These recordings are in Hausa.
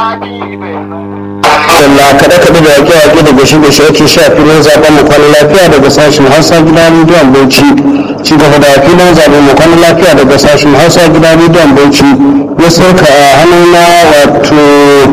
Allah kaɗe kaɗe da yaƙe yaƙe da gashi gashi ake sha filin zaɓen mu kwana lafiya daga sashen Hausa gidan rediyon Bauchi. Ci gaba da filin zaɓen mu kwana lafiya daga sashen Hausa gidan rediyon Bauchi. Ya sauka a hannuna wato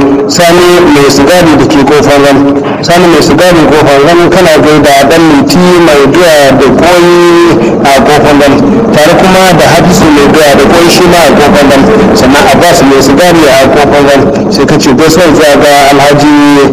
sani mai sigari da ke kofar ran. Sani mai sigari kofar ran kana gaida ɗan minti mai doya da koyi a kofar ran. Tare kuma da Hafisu mai doya da koyi shi ma a kofar ran. Sannan Abbas mai sigari a kofar ran. Sai ka ce gaisuwar zuwa ga Alhaji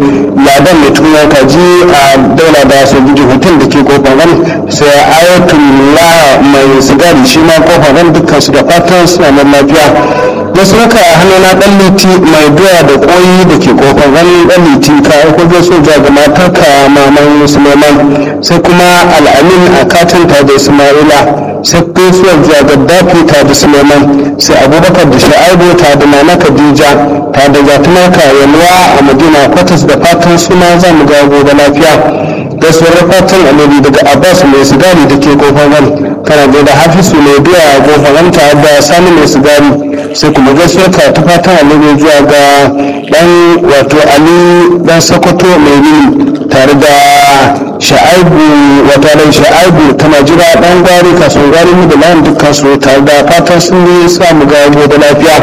ladan mai tunan kaji a daula da sojoji hotel da ke kofar ran sai ayatullah mai sigari shi ma kofar ran dukkan su da fatan suna nan lafiya da suka a hannuna dan liti mai doya da koyi da ke kofar ran dan liti ka aiko zai so ga matarka maman suleiman sai kuma al'amin a katinta da ismaila sai gaisuwar zuwa gaddafi ta da suleiman sai abubakar da sha'aibu ta da nana khadija ta da gatumarka yalwa a madina kwatas da fatan suna za mu ga gobe lafiya gaisuwar fatan annabi daga abbas mai sigari da ke kofar ran kana da hafisu mai biya a kofar ran ta da sani mai sigari sai kuma gaisuwar ka ta fatan annabi zuwa ga dan wato ali dan sokoto mai rini tare da sha'aibu wata ran sha'aibu tana jira dan gwari kasuwar gwari mu da layin dukkan su tare da fatan sun yi samu ga gobe lafiya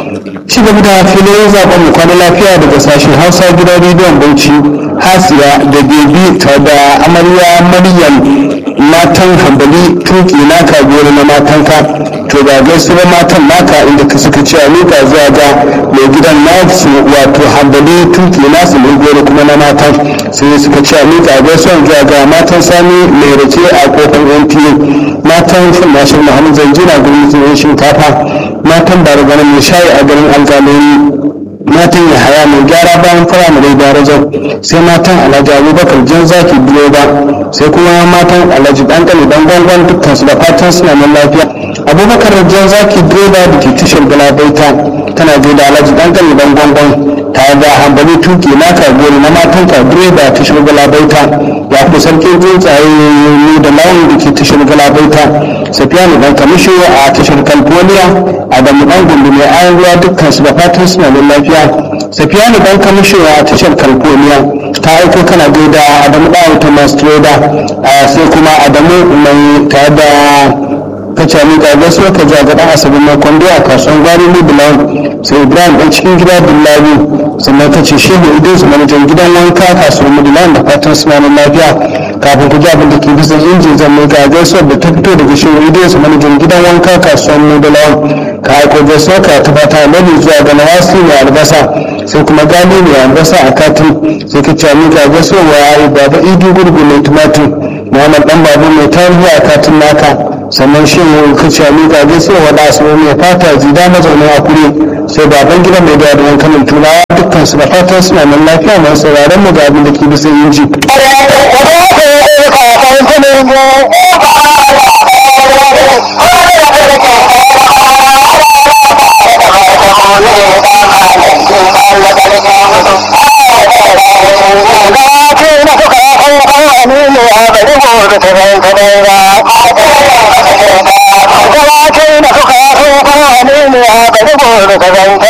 ci gaba da filin zaben mu kwana lafiya daga sashen hausa gidan rediyon bauchi hasiya da bebi ta da amarya maryam matan hambali tuki naka biyar na matanka to ga gaisuwar matan naka inda ka suka ce a miƙa zuwa ga mai gidan nasu wato hambali tuki nasu mai goro kuma na matan sai suka ce a miƙa gaisuwar zuwa ga matan sani mai rake a kofar nta matan fin mashin muhammad zanjina gurin shinkafa matan barganin mai shayi a garin algalori matan ya haya mai gyara bayan firamare da rajau sai matan alhaji abubakar jan zaki biyo ba sai kuma matan alhaji dankali dan gwangwan dukkan su da fatan suna nan lafiya abubakar jan zaki direba da ke tashar galabaita tana da alhaji dankali dan gwangwan tare da hambali tuki naka gori na matan ka direba tashar galabaita ya fi sarkin tsuntsaye ne da lawan da ke tashar galabaita safiyanu dan kamisho a tashar california adamu dan gundu mai ayan ruwa dukkan su da fatan suna da lafiya safiyanu dan kamisho a tashar california ta aiko kana gaida adamu dan ta mastroda sai kuma adamu mai tare da kace ni ga gaso ka ji ga dan asabin na kwando a kasuwan gwari libilan sai ibrahim dan cikin gida billahi sannan ka ce shehu idris manajan gidan wanka kasuwar midilan da fatan suna da lafiya kafin ku ji abin da ke bisa injin zan mai ga gaisuwar da ta fito daga shehu idris manajan gidan wanka kasuwar midilan ka aiko gaisuwar ka ta fata lalle zuwa ga nawasi mai albasa sai kuma gani mai albasa a katin sai ka ce ni ga gaisuwar wa baba idi gurgu mai tumatir muhammad dan babu mai tarihi a katin naka sannan shi ka ce ni ga gaisuwar wa da asibi mai fata jida mazaunin akure sai baban gida mai da da kanin turawa dukkan su da fatan suna nan lafiya masu sauraron mu ga abin da ke bisa inji.